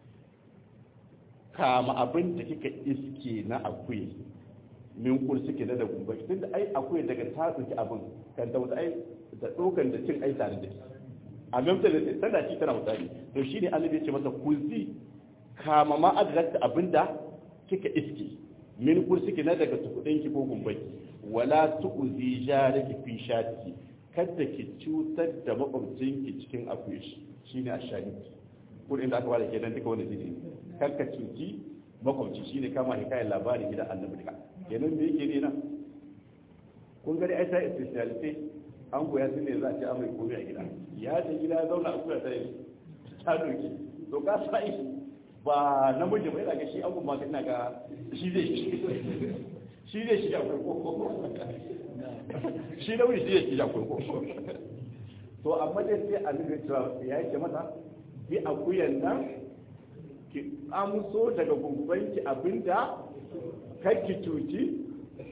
kama abin da kika iske na akuya min kul suke da gumba tunda ai akuya daga ta doki abin kan ta ai da dokan da cin ai tare da shi a mamta da tana ci tana mutane to shi ne annabi ya ce masa kuzi kama ma adrakta abinda kika iske min kursiki na daga tukudin ki ko gumbai wala tu'zi jariki fi shati kada ki cutar da makwabcin ki cikin akuya shi shine ashahid kudin da aka bada kenan duka wanda zai kar ka cuci makwabci shine kama hikayar labarin gidan annabi duka kenan me yake ne na kun gani ai sai speciality an goya su ne za a ce amai komai a gida ya ce gida ya zauna a kuya ta yi ta doki to ka sai ba namiji ba yana ga shi abu ma ina ga shi zai shi zai shiga kurkuku shi namiji shi zai shiga kurkuku to amma dai sai a nuna cewa ya yake mata bi akuyan nan ki amso daga gumbanki abinda kakki cuci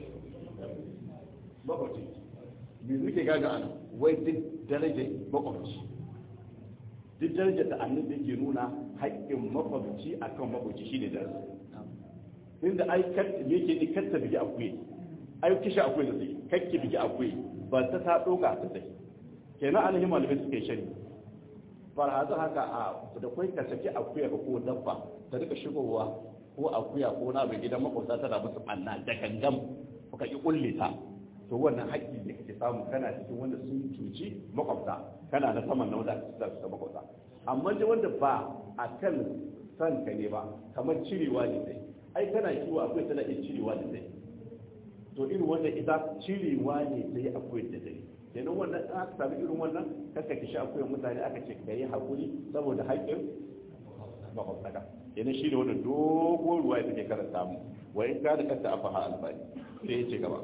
makwabci me suke gaga ana wai duk darajar makwabci duk darajar da annabi yake nuna haƙƙin makwabci akan makwabci shine daraja inda ai kar me yake ni kar ta bigi akuye ai kishi akuye da sai kakki bigi akuye ba ta ta doka ta sai kenan annabi malamai suke shari farhazu haka a da kai ka saki akuya ko dabba ta rika shigowa ko akuya ko na bai gidan makwabta tana musu ɓanna da gangam ka ki kulle ta to wannan haƙƙi da kake samu kana cikin wanda sun cuci makwabta kana na saman na wanda za su makwabta amma da wanda ba a kan san ka ne ba kamar cirewa ne sai ai kana kiwo akwai tana iya cirewa ne sai to irin wanda ita cirewa ne sai akwai da dare kenan wannan in aka sami irin wannan kaka ki sha akwai mutane aka ce ka yi haƙuri saboda haƙƙin makwabtaka kenan shi ne wannan dogon ruwa ya take karanta mu wa in ka da kanta a faha albani sai ya ce gaba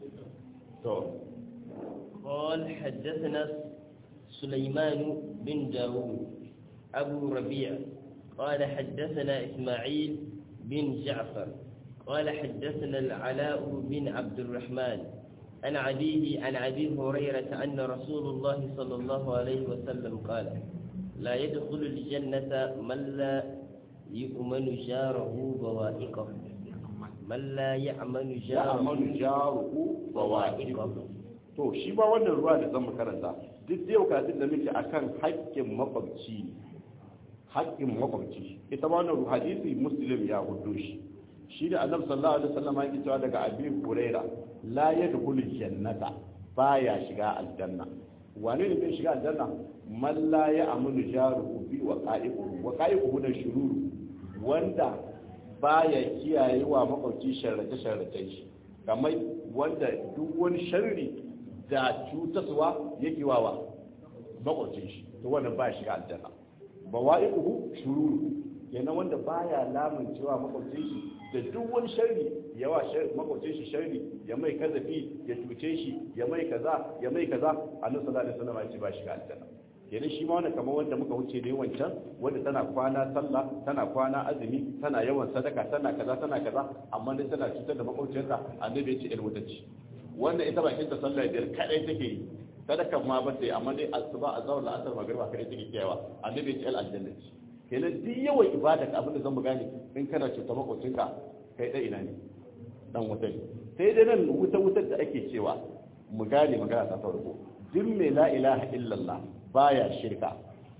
قال حدثنا سليمان بن داود أبو ربيع قال حدثنا إسماعيل بن جعفر قال حدثنا العلاء بن عبد الرحمن عن أبيه عن أبي هريرة أن رسول الله صلى الله عليه وسلم قال لا يدخل الجنة من لا يؤمن جاره بوائقه man la ya'manu ya'manu jaruhu bawa'iqahu to shi ba wannan ruwa da zan karanta duk da yau kafin da muke akan haƙƙin makwabci haƙƙin makwabci ita ma wannan hadisi muslim ya hudo shi shi da annabi sallallahu alaihi wasallam yake cewa daga abi huraira la yadkhulu jannata baya shiga aljanna wane ne bai shiga aljanna man la ya'manu jaruhu bi waqa'iquhu waqa'iquhu da shururu wanda baya kiyaye wa makwabci sharrace-sharrace shi kamar wanda duk wani sharri da cutaswa yake wawa makwabcin shi to wannan baya shiga aljanna ba wa iku shururu yana wanda baya lamun cewa makwabcin shi da duk wani sharri yawa makwabcin shi sharri ya mai kazafi ya cuce shi ya mai kaza ya mai kaza annabi sallallahu alaihi wasallam ya ce ba shiga aljanna kenan shi ma wani kamar wanda muka wuce ne wancan wanda tana kwana sallah tana kwana azumi tana yawan sadaka tana kaza tana kaza amma dai tana cutar da makwabciyarta annabi ya ce il mutacci wannan ita bakin ta sallah biyar kadai take yi sadakan ma ba sai amma dai asuba azhar la asar magriba kadai take kiyawa annabi ya ce al aljanna ce kenan duk yawan ibada ka abin da zan mu gane in kana cutar makwabcinka kai dai ina ne dan wuta ne sai dai nan wuta wutar da ake cewa mu gane magana ta farko duk mai la ilaha illallah baya shirka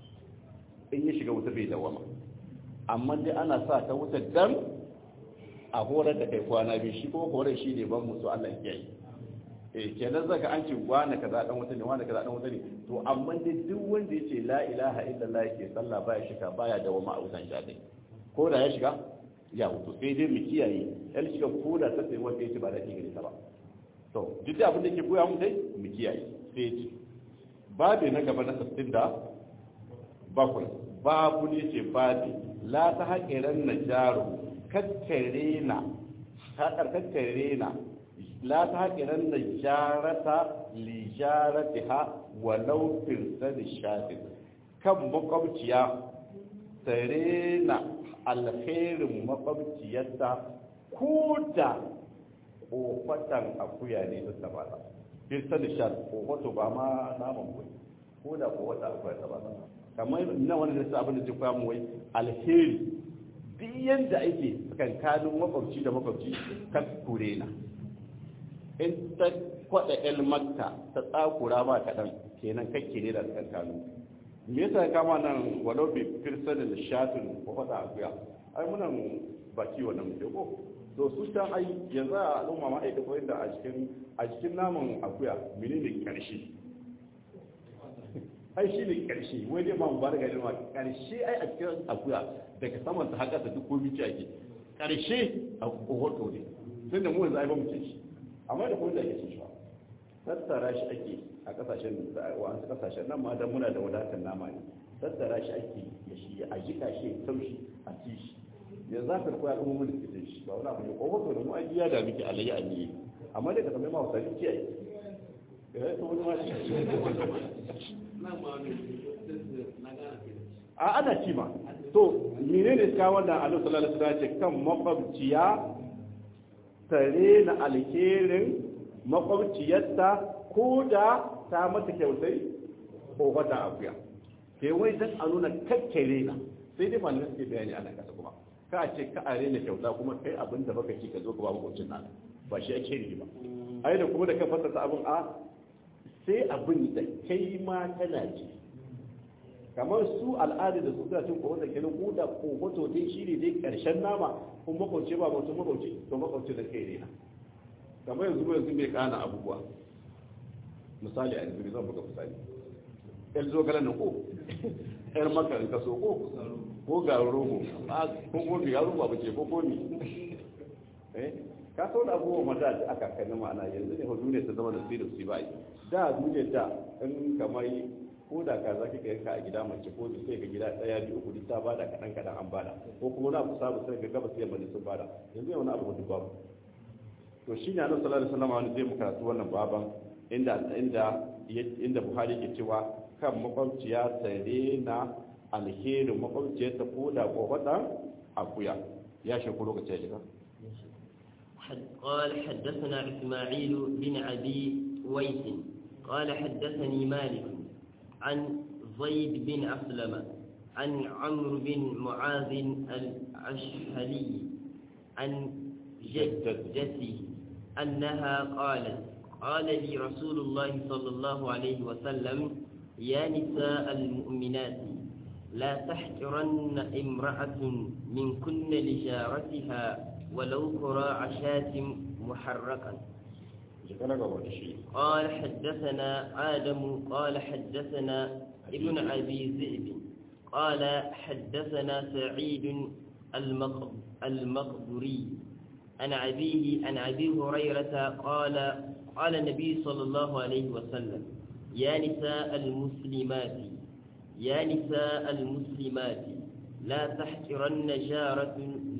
in ya shiga wuta bai dawama amma dai ana sa ta wuta dan a horar da kai kwana biyu shi ko horar shi ne ban musu Allah ya yi eh kenan zaka an ce wani kaza dan wuta ne wani kaza dan wuta ne to amma dai duk wanda yace la ilaha illallah yake sallah baya shirka baya dawama a wutan jadai ko da ya shiga ya wuto sai dai mu kiyaye yan shiga ko da ta sai wanda yace ba da ke gare ta ba to duk da abin da ke koya mu dai mu kiyaye sai ya ce babi na gaba na sassin da bakwai babu ne ce babi la ta haƙiran na jaro kakkare na haƙar kakkare na la ta haƙiran na jarata li jarati ha walau firsani shatin kan makwabciya tare na alkhairin makwabciyarta ko da ƙofatan akuya ne ta tabata kirta da sha ko wato ba ma naman kwai ko da ko wata akwai ta ba kamar na wani da abin da zai koya mu wai alheri duk yanda ake tsakankanin makwabci da makwabci kan kure na in ta kwada el makka ta tsakura ba kaɗan kenan kakke ne da tsakankanin me yasa kama nan walau bi firsa da shatun ko wata akuya ai muna ba kiwon nan muke ko to su can ai yanzu a al'umma ma ai da koyin da a cikin a cikin naman akuya menene karshe ai shi ne karshe wai dai ma mu ba da gani ma karshe ai a cikin akuya daga saman ta haka ta duk komai ci ake karshe a kohoto ne tun da mu yanzu ai ba mu ce shi amma da kuma da ake cin shi tattara shi ake a kasashen wa'ansu kasashen nan ma dan muna da wadatar nama ne tattara shi ake ya shi a jika shi ya taushi a ci shi yanzu za ka koya kuma mun da shi ba wani abu ne kohoto da mu an ya da miki alayya a niyi amma dai ka tambaye ma wasari ce ai eh to wani ma shi a ana ci ma to menene ka wannan Allah sallallahu alaihi wasallam ce kan makwabciya tare na alherin makwabciyarta ko da ta mata kyautai ko wata akuya ke wai dan a nuna kakkare na sai dai malamin suke bayani ana kasa kuma ka ce ka are na kyauta kuma kai abin da baka ci ka zo ka ba makwabcin nan ba shi ake yi ba ai da kuma da kan fasasa abin a sai abin da kai ma kana ji kamar su al'ada da su suna cin kowa da kenan ko da kohoto dai shi ne dai karshen nama kun makwauce ba mutum makwauce to makwauce da kai rena kamar yanzu ba yanzu mai kana abubuwa misali a yanzu zan buga misali yar zogalen na ko yar maka in kaso ko ko ga rogo ko ko ga rogo ba ce ko ko ni eh ka so da abubuwa mata da aka kai ma'ana yanzu ne hudu ne ta zama da sirri su bai da duniya da in kamar ko da ka za ka yanka a gida mace ko sai ga gida daya biyu uku duk ta bada kadan kadan an bada ko kuma na kusa ba sai ga gaba sai bane sun bada yanzu yau na abu duk babu to shi ne annabi sallallahu alaihi wasallam wani zai mu karatu wannan baban inda inda inda Buhari ke cewa kan makwabciya tare na alherin makwabciyar ta ko da ko wata akuya ya shi ko lokaci ya shiga قال حدثنا إسماعيل بن أبي ويس قال حدثني مالك عن زيد بن أسلم عن عمرو بن معاذ الأشهلي عن جدته أنها قالت قال لي رسول الله صلى الله عليه وسلم يا نساء المؤمنات لا تحقرن امرأة من كن لجارتها ولو كراع شاة محرقا قال حدثنا آدم قال حدثنا ابن أبي ذئب قال حدثنا سعيد المقبري عن أبيه عن أبي هريرة قال قال النبي صلى الله عليه وسلم يا نساء المسلمات يا نساء المسلمات لا تحقرن جارة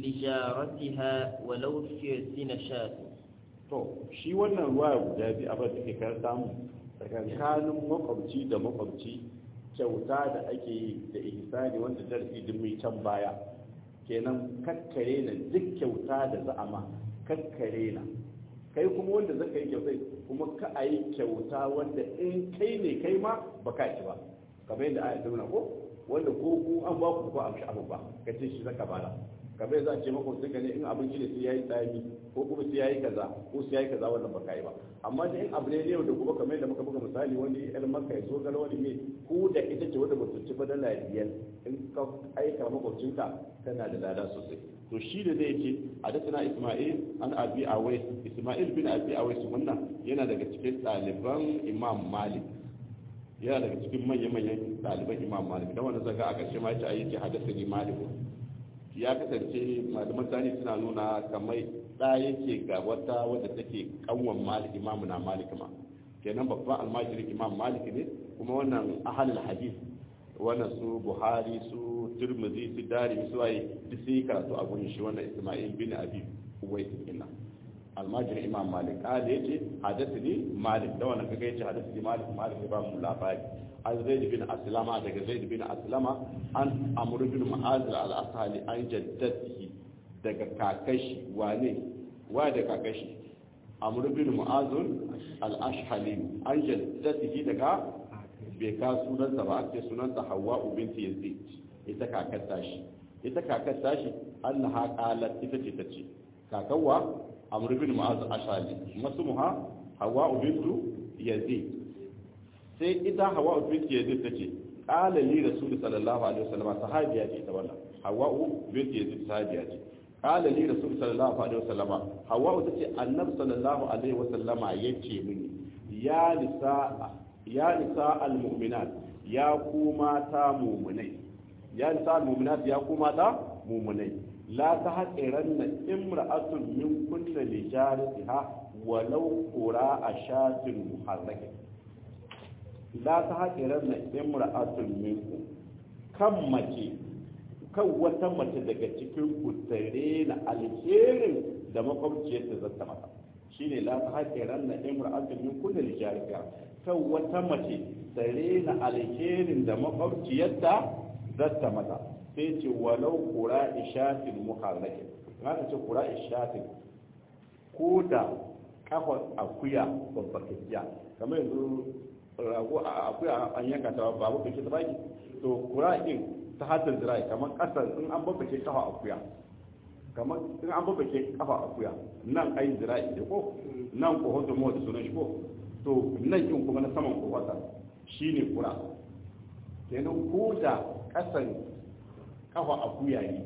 لجارتها ولو في شاة to shi wannan ruwa guda biyu abin da ke kar samu tsakankanin makwabci da makwabci kyauta da ake yi da ihsani wanda darasi din mai can baya kenan kakkare na duk kyauta da za a ma kakkare na kai kuma wanda zaka yi kyauta kuma ka a yi kyauta wanda in kai ne kai ma ba ka ci ba kamar yadda aya ta nuna ko wanda ko ku an ba ku ko amshi abu ba ka ce shi zaka bada kamar yadda a ce makwabcin ka ne in abinci ne sai yayi tsami ko kuma sai yayi kaza ko sai yayi kaza wannan ba ka yi ba amma da in abu ne ne da kuma kamar yadda muka buga misali wani yar maka ya zo gara wani ne ko da ita ce wanda ba su ci ba dala biyar in ka aika makwabcinka tana da lada sosai to shi da zai ce hadathana isma'il an abi awais isma'il bin abi awais wannan yana daga cikin ɗaliban imam malik yana daga cikin manya-manyan ɗaliban imam malik don wanda zaga a ƙarshe ma ya ce a yi ce hadathani malik ya kasance malaman tani suna nuna kamar ɗa yake ga wata wadda take kanwan malik imamu na malik ma kenan babban almajirin imam malik ne kuma wannan ahalul hadith wannan su buhari su turmuzi su dari su waye duk sun yi karatu a gurin shi wannan isma'il bin abi uwais kenan almajirin imam malik kada yace hadathani malik da wannan kaga yace hadathani malik malik ba mu labari an zaid bin aslama daga zaid bin aslama an amr bin mu'az al-asali an jaddatihi daga kakashi wane wa da kakashi amr bin mu'az al-ashhali an jaddatihi daga bai ka sunansa ba ake sunansa hawa binti yazid ita kakar tashi ita kakar tashi annaha qalat ita ce tace kakawa amr bin mu'az ashali masmuha hawa bintu yazid sai ita hawa binti yazid tace qala li rasul sallallahu alaihi wasallam sahabiya ce ta wannan hawa'u bint yazid sahabiya ce qala li rasul sallallahu alaihi wasallama hawa'u tace annabi sallallahu alaihi wasallama yace mini ya nisa ya nisa almu'minat ya ku mata mu'minai ya nisa almu'minat ya ku mata mu'minai la tahqiranna imra'atun min kulli lijaratiha walau qura ashatin muharrakin la tahqiranna imra'atun minkum kan mace kan wata mace daga cikin ku tare na alherin da makwabciyar ta zata mata shine la tahqiranna imra'atun min kulli lijaratiha kan wata mace tare na alherin da makwabciyarta zata mata sai ce walau kura ishatin muharrakin haka ce kura ishatin ko da kafa akuya babbakakkiya kamar yanzu rago a akuya an yanka ta ba babbake ta baki to kura din ta hatar zirai kamar kasar in an babbake kafa akuya kamar in an babbake kafa akuya nan ai zirai da ko nan ko hoto mu da sunan shi ko to nan kin kuma na saman kofata shine kura kenan ko da kasan kafa akuya ne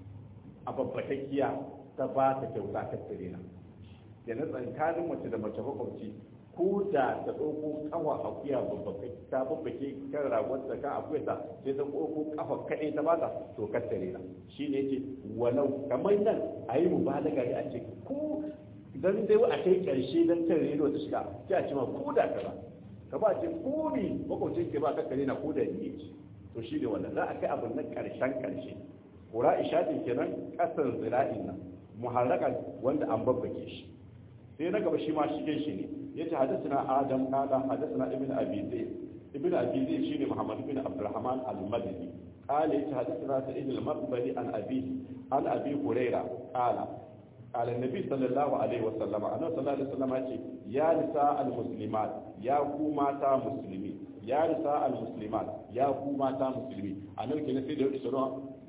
a babbatakkiya ta ba ta kyauta ta tsire na kenan tsakanin mace da mace makwabci ko da ta ɗauko kafa akuya ta babbake kan ragon ta kan akuya ta sai ta ɗauko kafa kaɗai ta bata to ka tsire na shi ne ce walau kamar nan a yi mubalaga ne a ce ko dan dai a kai ƙarshe dan kan rediyo ta shiga sai a ce ma ko da kaza ka ba ce ko ni makwabcin ke ba ka kare na ko da ni ce to shi ne wannan za a kai abin na ƙarshen ƙarshe kura ishatin kenan ƙasar zira'in nan muharrakan wanda an babbake shi sai na gaba shi ma shigen shi ne ya ce hadasuna adam kala hadasuna ibn abi zayd ibn abi zayd shine muhammad ibn abdurrahman al-madani قال حدثنا سعيد المقبري عن أبيه عن أبي هريرة قال قال النبي صلى الله عليه وسلم أنا صلى الله عليه وسلم يا نساء المسلمات يا كوماتا مسلمين ya nisa al-muslimat ya ku mata musulmi a nan kenan sai da yau isra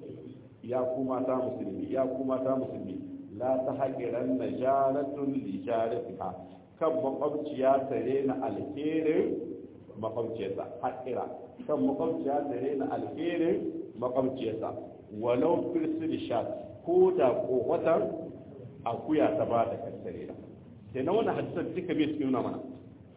ya ku mata musulmi ya ku mata musulmi la ta haƙiran na jaratun li jaratiha kan makwabciya tare na alherin makwabciyarsa haƙira kan makwabciya tare na alherin makwabciyarsa walau firsil shat ko da kowatar akuya ta ba da kassare na kenan wannan hadisan duka bai su nuna mana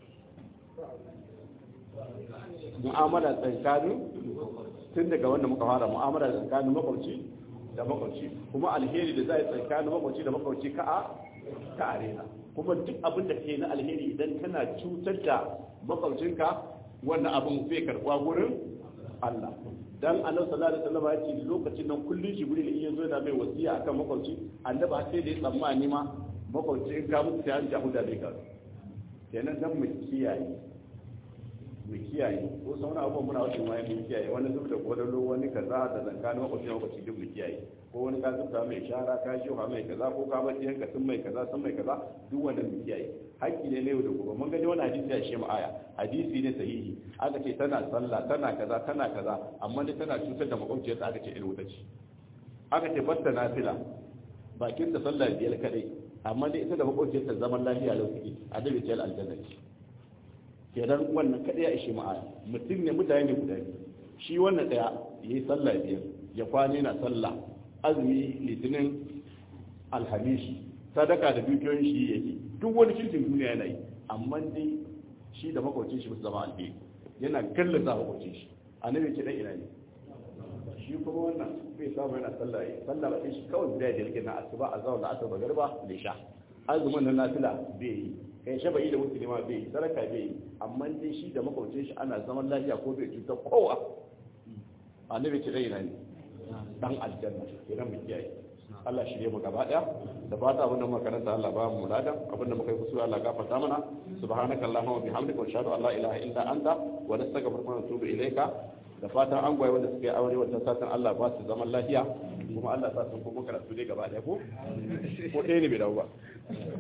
mu'amala tsakanin tun daga wanda muka fara mu'amala tsakanin makwabci da makwabci kuma alheri da za a yi tsakanin makwabci da makwabci ka a ka arena kuma duk abin da ke na alheri idan kana cutar da makwabcinka wannan abin zai karɓa gurin Allah dan annabi sallallahu alaihi wasallam ya ce lokacin nan kullun jibril in yazo yana mai wasiya akan makwabci annabi har sai da ya tsammani ma makwabci in ka mutu sai an jahuda bai ka kenan dan mu kiyaye mu kiyaye ko sauna abubuwan muna wasu ma mu kiyaye wani zub da kodalo wani kaza da zankanin makwabci makwabci duk mu kiyaye ko wani ka zubta mai shara ka shi mai kaza ko ka bace yanka sun mai kaza sun mai kaza duk wannan mu kiyaye haƙƙi ne na yau da gobe mun gani wani hadisi ya shema aya hadisi ne sahihi aka ce tana sallah tana kaza tana kaza amma ne tana cutar da makwabciyarta aka ce irin wuta ce aka ce batta nafila bakin da sallah biyar kadai amma dai ita da makwabciyarta zaman lafiya lau suke a dabe ce aljanna ce kenan wannan kadai ya ishe ma'a mutum ne mutane ne guda biyu shi wannan daya ya yi sallah biyar ya kwane na sallah azumi litinin alhamishi sadaka da dukiyoyin shi yake duk wani kirkin duniya yana yi amma dai shi da makwacin shi musu zama alheri yana kallon za makwacin shi annabi ce dan ina ne shi kuma wannan bai samu yana sallah yi sallah ba shi kawai guda da yake na asuba a zawon da asuba garba da sha azumin na nafila bai yi kai shafa'i da musulma bai yi sadaka bai yi amma dai shi da makwabcin shi ana zaman lafiya ko bai cuta kowa annabi ce dai ne dan aljanna idan mu kiyaye Allah shirye mu gaba daya da fata abin da muka karanta Allah ba mu ladan abin da muka yi kusura Allah gafarta mana subhanaka allahumma wa bihamdika wa ashhadu an la ilaha illa anta wa nastaghfiruka wa natubu ilayka da fatan an gwaye wanda suka yi aure wata satan Allah ba su zaman lafiya kuma Allah sa sun kuma karatu dai gaba daya ko ko ɗaya ne bai dawo ba